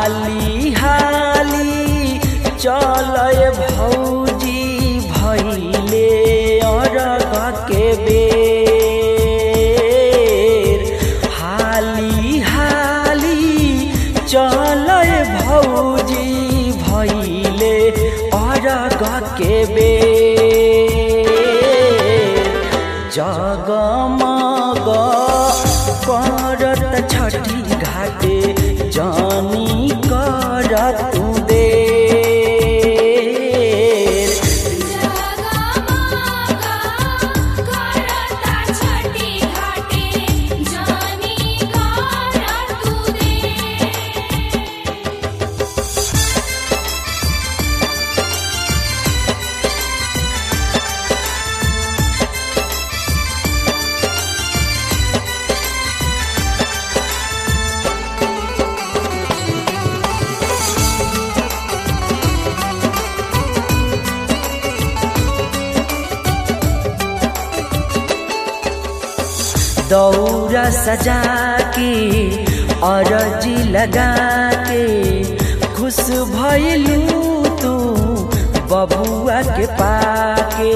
हाली हाली चलय भौजी भैले अरग के बेर हाली हाली चलय भौजी भैले अरग के बेर जगमग करत छठी घाटे जानी करत दे जगमगा करता छठी घाटे जानी करत दे दौरा सजा के अरजी लगा के खुश भइलू तू बबुआ के पाके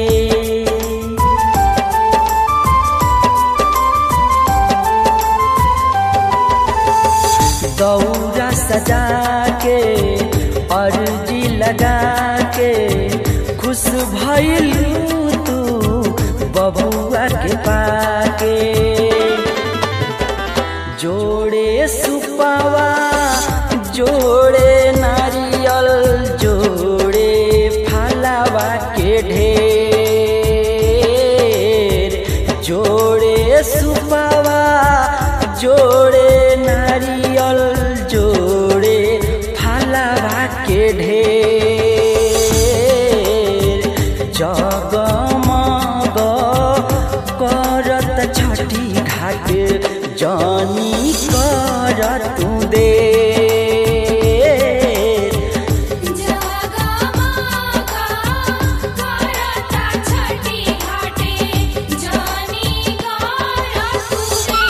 दौरा सजा के अर्जी लगा के खुश भइलू तू बबुआ के पाके जोड़े सुपावा जोड़े नारियल जोड़े फलावा के ढेर जोड़े सुपावा जोड़े नारियल जोड़े फलावा के ढेर जगमग करत छठी घाट जानी करत दे जगमगा करता छठी घाटे जानी करत दे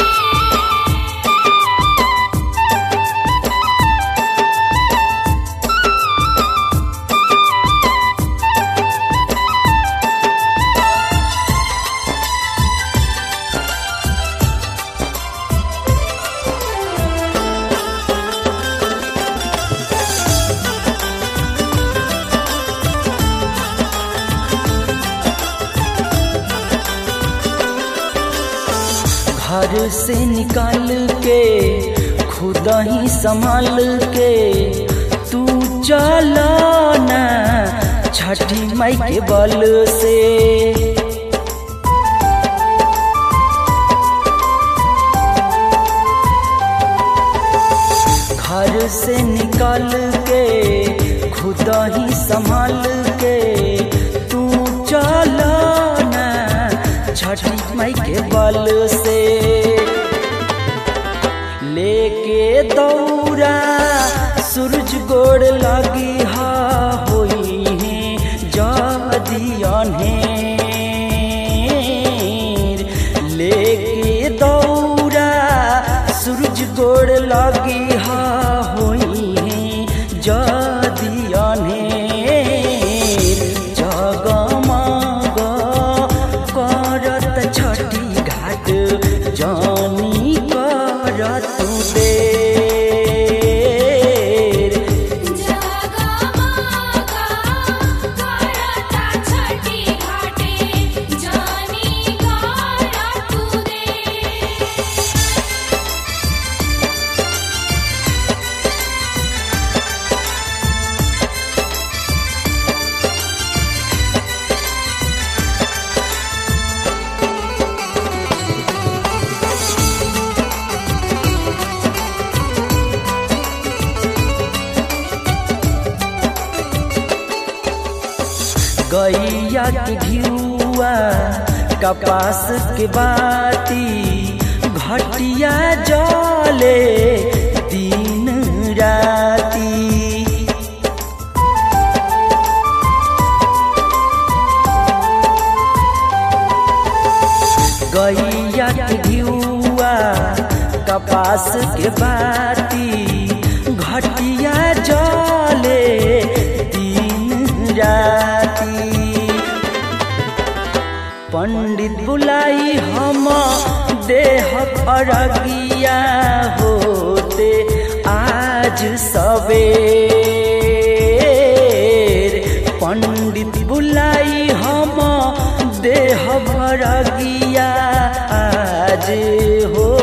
घर से निकाल के खुद ही संभाल के तू चला ना छठी माई के बल से घर से निकाल के खुद ही संभाल के तू चला ना छठी माई के बल से लेके दौरा सूरज गोड़ लगी हा होई है जदियने लेके दौरा सूरज गोड़ लगी हा होई है जदियने जगमग करत छठी घाट जानी करत दे जगमगा करता छठी घाटे जानी करत दे गैया के घिउआ कपास के बाती घटिया जले दिन राती गैया के घिउआ कपास के बाती घट देह अरगिया होते आज सवेर पंडित बुलाई हम देह भरगिया आज हो